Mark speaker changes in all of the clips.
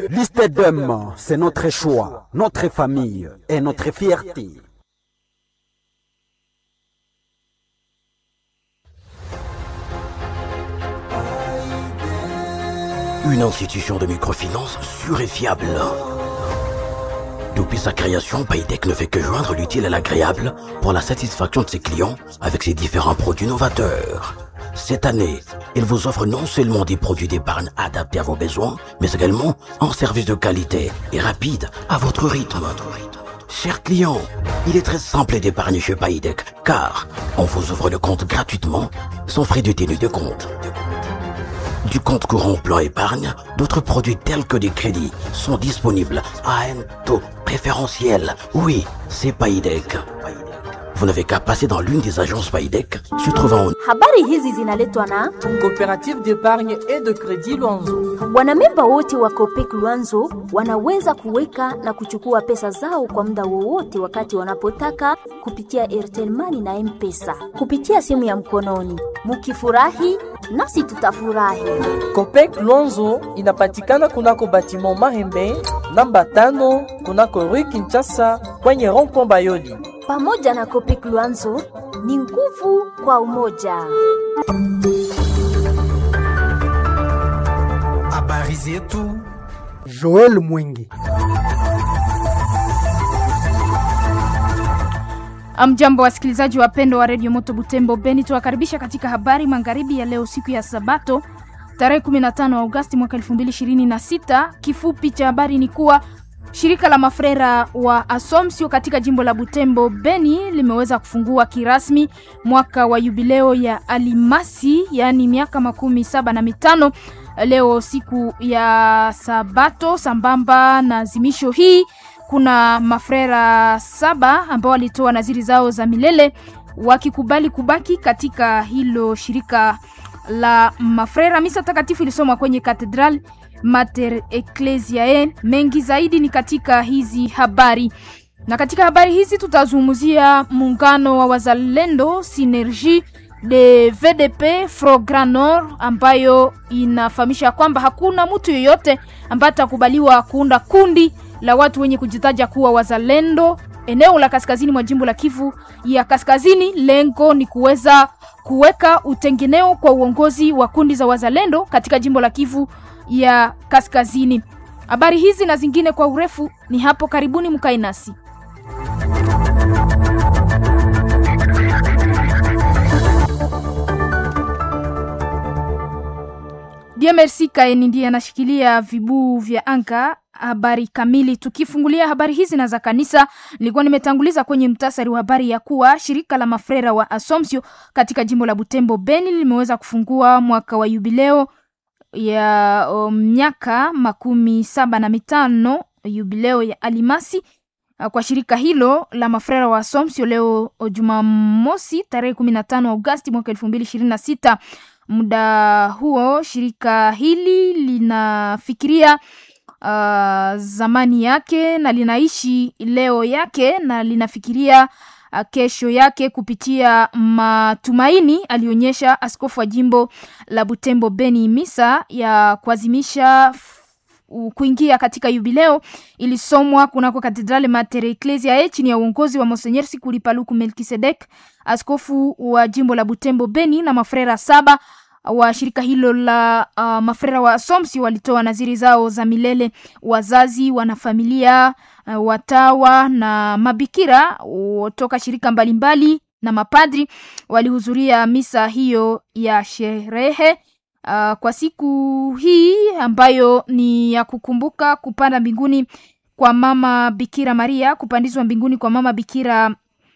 Speaker 1: Liste d'hommes, c'est notre choix, notre famille et notre fierté.
Speaker 2: Une institution de microfinance sûre et fiable. Depuis sa création, Paytech ne fait que joindre l'utile à l'agréable pour la satisfaction de ses clients avec ses différents produits novateurs. Cette année, il vous offre non seulement des produits d'épargne adaptés à vos besoins, mais également un service de qualité et rapide à votre rythme. Chers clients, il est très simple d'épargner chez Paytech car on vous ouvre le compte gratuitement sans frais de tenue de compte. Du compte courant plan épargne, d'autres produits tels que des crédits sont disponibles à un taux préférentiel. Oui, c'est Paydeck. Vous n'avez qu'à passer dans l'une des agences Paydeck se trouvant au
Speaker 3: Habari hizi zinaletwa na
Speaker 4: Coopérative d'épargne et de crédit Luanzo.
Speaker 3: wanamemba wote wa Copec Luanzo wanaweza kuweka na kuchukua pesa zao kwa muda wowote wakati wanapotaka kupitia Airtel Money na M-Pesa kupitia simu ya mkononi. Mukifurahi nasi tutafurahi.
Speaker 4: Copec Luanzo inapatikana kunako batiment Mahembe namba tano kunako Rue Kinshasa kwenye rond-point Bayoli.
Speaker 3: Pamoja na Copec Luanzo ni nguvu kwa umoja.
Speaker 5: Habari zetu
Speaker 6: Joel Mwingi.
Speaker 7: Amjambo wasikilizaji wapendwa wa redio Moto Butembo Beni, tuwakaribisha katika habari magharibi ya leo, siku ya Sabato tarehe 15 Agosti mwaka 2026. Kifupi cha habari ni kuwa shirika la mafrera wa Asomsio katika jimbo la Butembo Beni limeweza kufungua kirasmi mwaka wa yubileo ya Alimasi, yaani miaka makumi saba na mitano leo siku ya Sabato. Sambamba na azimisho hii kuna mafrera saba ambao walitoa naziri zao za milele wakikubali kubaki katika hilo shirika la mafrera. Misa takatifu ilisomwa kwenye Katedral Mater Ecclesiae. Mengi zaidi ni katika hizi habari, na katika habari hizi tutazungumzia muungano wa wazalendo Synergie de VDP Front Grand Nord ambayo inafahamisha kwamba hakuna mtu yeyote ambaye atakubaliwa kuunda kundi la watu wenye kujitaja kuwa wazalendo eneo la kaskazini mwa jimbo la Kivu ya Kaskazini. Lengo ni kuweza kuweka utengeneo kwa uongozi wa kundi za wazalendo katika jimbo la Kivu ya Kaskazini. Habari hizi na zingine kwa urefu ni hapo karibuni, mkae nasi. DMRC Kaeni ndiye anashikilia vibuu vya anga. Habari kamili, tukifungulia habari hizi na za kanisa, nilikuwa nimetanguliza kwenye mtasari wa habari ya kuwa shirika la mafrera wa Asomsio katika jimbo la Butembo Beni limeweza kufungua mwaka wa yubileo ya um, miaka makumi saba na mitano yubileo ya Alimasi uh, kwa shirika hilo la mafrera wa Asomsio leo Jumamosi tarehe kumi na tano Agosti mwaka elfu mbili ishirini na sita. Muda huo shirika hili linafikiria uh, zamani yake na linaishi leo yake na linafikiria uh, kesho yake kupitia matumaini, alionyesha askofu wa jimbo la Butembo Beni. Misa ya kuazimisha kuingia katika yubileo ilisomwa kunako katedrali Mater Ecclesiae chini ya uongozi wa Monsenyer Sikuli Paluku Melkisedek, askofu wa jimbo la Butembo Beni, na mafrera saba wa shirika hilo la uh, mafrera wa Somsi walitoa naziri zao za milele. Wazazi, wanafamilia, uh, watawa na mabikira toka shirika mbalimbali mbali, na mapadri walihudhuria misa hiyo ya sherehe Uh, kwa siku hii ambayo ni ya kukumbuka kupanda mbinguni kwa mama Bikira Maria, kupandizwa mbinguni kwa mama Bikira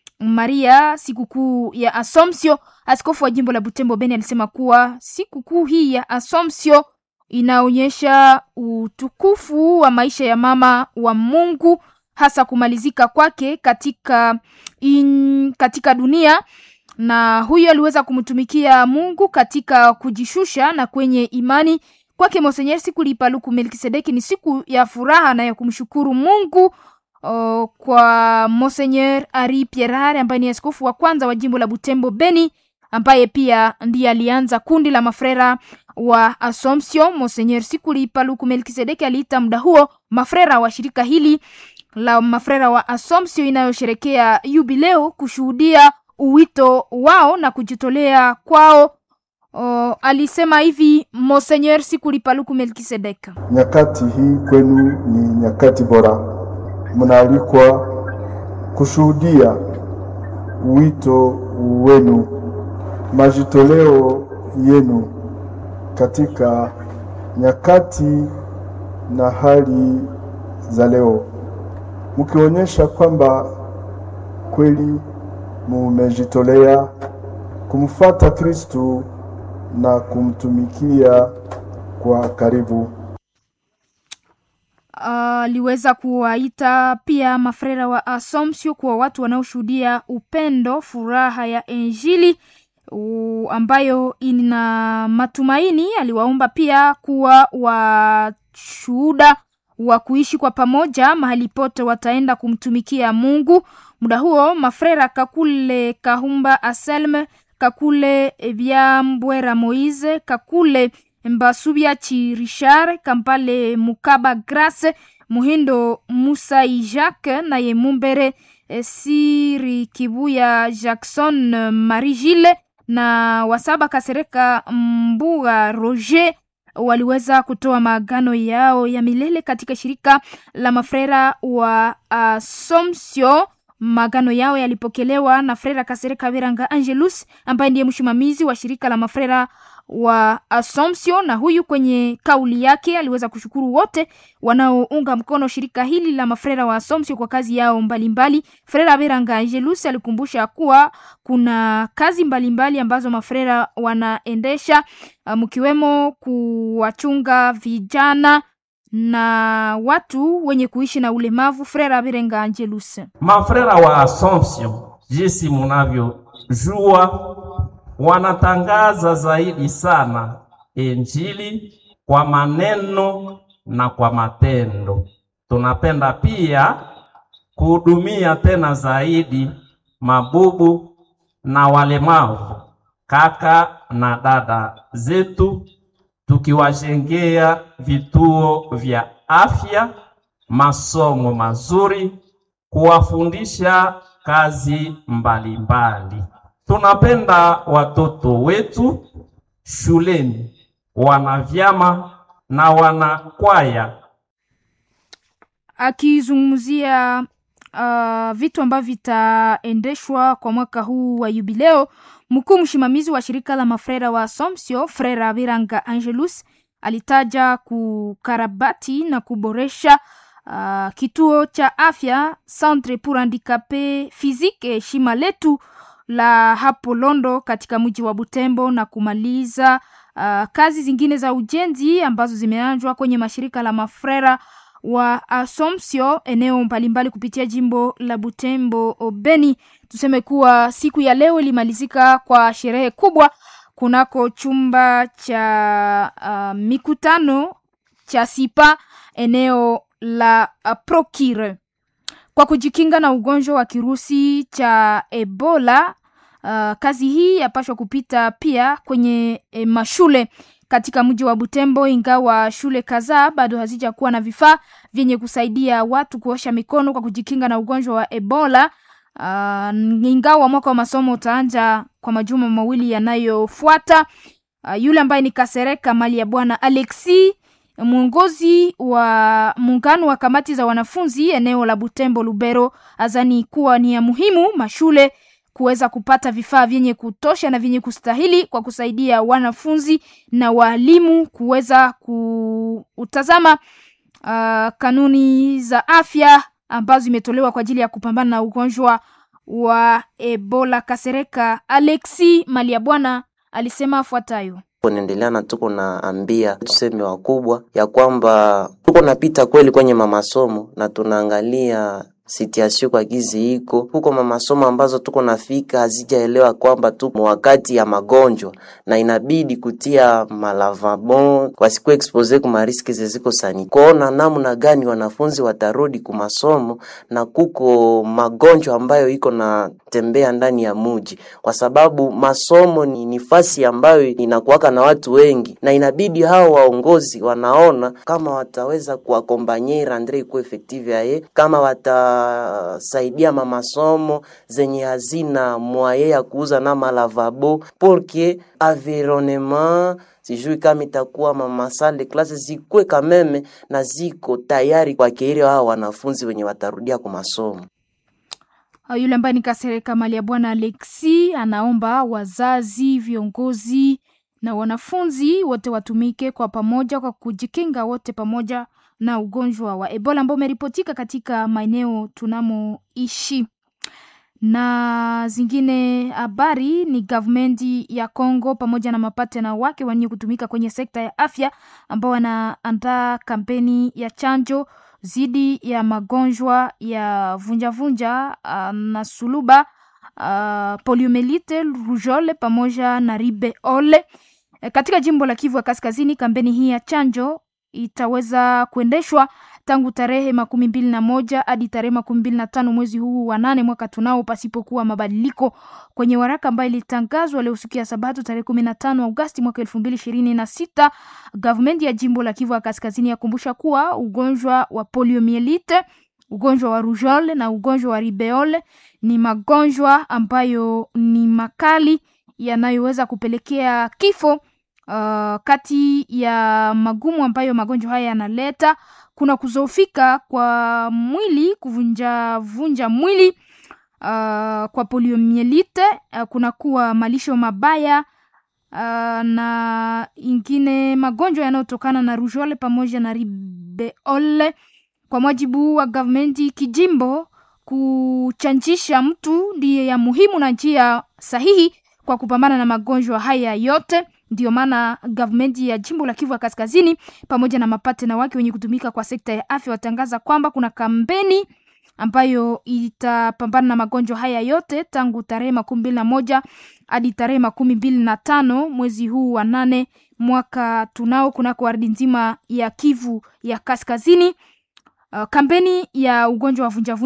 Speaker 7: Maria, sikukuu ya Asomsio. Askofu wa jimbo la Butembo Beni alisema kuwa sikukuu hii ya Asomsio inaonyesha utukufu wa maisha ya mama wa Mungu, hasa kumalizika kwake katika, in, katika dunia na huyo aliweza kumtumikia Mungu katika kujishusha na kwenye imani kwake. Monsenyer Sikuli Paluku Melkisedeki ni siku ya furaha na ya kumshukuru Mungu o, kwa Monsenyer Ari Pierre ambaye ni askofu wa kwanza wa jimbo la Butembo Beni ambaye pia ndiye alianza kundi la mafrera wa Assumption. Monseigneur Sikuli Paluku Melkisedeki aliita muda huo mafrera wa shirika hili la mafrera wa Assumption inayosherekea yubileo kushuhudia uwito wao na kujitolea kwao. O, alisema hivi Monseigneur Sikuli Paluku Melkisedeki.
Speaker 5: Nyakati hii kwenu ni nyakati bora, mnaalikwa kushuhudia wito wenu, majitoleo yenu katika nyakati na hali za leo, mkionyesha kwamba kweli mumejitolea kumfuata Kristu na kumtumikia kwa karibu.
Speaker 7: aliweza kuwaita pia mafrera wa Assumption kuwa watu wanaoshuhudia upendo, furaha ya Injili u, ambayo ina matumaini. Aliwaomba pia kuwa washuhuda wa kuishi kwa pamoja mahali pote wataenda kumtumikia Mungu. Muda huo mafrera Kakule Kahumba Aselme, Kakule Byambwera Moise, Kakule Mbasubya Chi Richard, Kampale Mukaba Grace, Muhindo Musa Jacques naye Mumbere eh, Siri Kibuya Jackson eh, Marie Gile na Wasaba Kasereka Mbuga Roger waliweza kutoa maagano yao ya milele katika shirika la mafrera wa Assumption. Maagano yao yalipokelewa na Frera Kasereka Viranga Angelus ambaye ndiye msimamizi wa shirika la mafrera wa Assumption, na huyu kwenye kauli yake aliweza kushukuru wote wanaounga mkono shirika hili la mafrera wa Assumption kwa kazi yao mbalimbali. Frera Viranga Angelus alikumbusha kuwa kuna kazi mbalimbali mbali ambazo mafrera wanaendesha uh, mkiwemo kuwachunga vijana na watu wenye kuishi na ulemavu. Frera Virenga Angelus.
Speaker 8: Mafrera wa Assumption, jinsi munavyojua, wanatangaza zaidi sana Injili kwa maneno na kwa matendo. Tunapenda pia kuhudumia tena zaidi mabubu na walemavu, kaka na dada zetu, tukiwajengea vituo vya afya, masomo mazuri, kuwafundisha kazi mbalimbali mbali. Tunapenda watoto wetu shuleni, wana vyama na wana kwaya.
Speaker 7: Akizungumzia uh, vitu ambavyo vitaendeshwa kwa mwaka huu wa yubileo, mkuu msimamizi wa shirika la mafrera wa Assumption Frera Viranga Angelus alitaja kukarabati na kuboresha uh, kituo cha afya Centre pour Handicapes Physique heshima letu la hapo Londo katika mji wa Butembo na kumaliza uh, kazi zingine za ujenzi ambazo zimeanzwa kwenye mashirika la mafrera wa Assumption eneo mbalimbali kupitia jimbo la Butembo Obeni. Tuseme kuwa siku ya leo ilimalizika kwa sherehe kubwa kunako chumba cha uh, mikutano cha Sipa eneo la uh, Prokire kwa kujikinga na ugonjwa wa kirusi cha Ebola. Uh, kazi hii yapashwa kupita pia kwenye e, mashule katika mji wa Butembo, ingawa shule kadhaa bado hazijakuwa na vifaa vyenye kusaidia watu kuosha mikono kwa kujikinga na ugonjwa wa Ebola. Uh, ingawa mwaka wa masomo utaanza kwa majuma mawili yanayofuata. Uh, yule ambaye ni Kasereka mali ya bwana Alexi mwongozi wa muungano wa kamati za wanafunzi eneo la Butembo Lubero azani kuwa ni ya muhimu mashule kuweza kupata vifaa vyenye kutosha na vyenye kustahili kwa kusaidia wanafunzi na waalimu kuweza kutazama uh, kanuni za afya ambazo zimetolewa kwa ajili ya kupambana na ugonjwa wa Ebola. Kasereka Alexi mali ya bwana alisema afuatayo
Speaker 9: naendelea na tuko naambia tuseme wakubwa ya kwamba tuko napita kweli kwenye mamasomo na tunaangalia situation kwa gizi iko huko, mamasomo ambazo tuko nafika hazijaelewa kwamba tuko wakati ya magonjwa na inabidi kutia malavabon wasikuwa expose ku mariski zeziko sani, kuona namna gani wanafunzi watarudi ku masomo na kuko magonjwa ambayo iko na tembea ndani ya muji, kwa sababu masomo ni nafasi ambayo inakuwaka na watu wengi, na inabidi hao waongozi wanaona kama wataweza kuakompanye rendre ikuwa effective yaye, kama watasaidia mamasomo zenye hazina mwaye ya kuuza na malavabo porque environnement sijui kama itakuwa mamasale klase zikwe kameme na ziko tayari kwa keire hao wanafunzi wenye watarudia kwa masomo.
Speaker 7: Yule ambaye ni Kasereka mali ya bwana Alexi anaomba wazazi, viongozi na wanafunzi wote watumike kwa pamoja kwa kujikinga wote pamoja na ugonjwa wa Ebola ambao umeripotika katika maeneo tunamoishi. Na zingine habari ni gavumenti ya Kongo pamoja na mapatena wake wenye kutumika kwenye sekta ya afya ambao wanaandaa kampeni ya chanjo dhidi ya magonjwa ya vunjavunja uh, na suluba uh, poliomelite, rujole pamoja na ribeole. E, katika jimbo la Kivu ya Kaskazini, kampeni hii ya chanjo itaweza kuendeshwa tangu tarehe makumi mbili na moja hadi tarehe makumi mbili na tano mwezi huu wa nane mwaka tunao, pasipokuwa mabadiliko kwenye waraka ambayo ilitangazwa leo siku ya Sabato tarehe kumi na tano Agosti mwaka elfu mbili ishirini na sita. Gavumenti ya jimbo la Kivu ya Kaskazini yakumbusha kuwa ugonjwa wa poliomielite, ugonjwa wa rujole na ugonjwa wa ribeole ni magonjwa ambayo ni makali yanayoweza kupelekea kifo. Uh, kati ya magumu ambayo magonjwa haya yanaleta kuna kuzofika kwa mwili, kuvunja vunja mwili. Uh, kwa poliomielite uh, kuna kuwa malisho mabaya uh, na ingine magonjwa yanayotokana na rujole pamoja na ribeole. Kwa mujibu wa gavumenti kijimbo, kuchanjisha mtu ndiye ya muhimu na njia sahihi kwa kupambana na magonjwa haya yote. Ndio maana gavumenti ya jimbo la Kivu ya Kaskazini pamoja na mapatena wake wenye kutumika kwa sekta ya afya watangaza kwamba kuna kampeni ambayo itapambana na magonjwa haya yote tangu tarehe makumi mbili na moja hadi tarehe makumi mbili na tano mwezi huu wa nane mwaka tunao kunako ardhi nzima ya Kivu ya Kaskazini. Uh, kampeni ya ugonjwa wa vunjavunja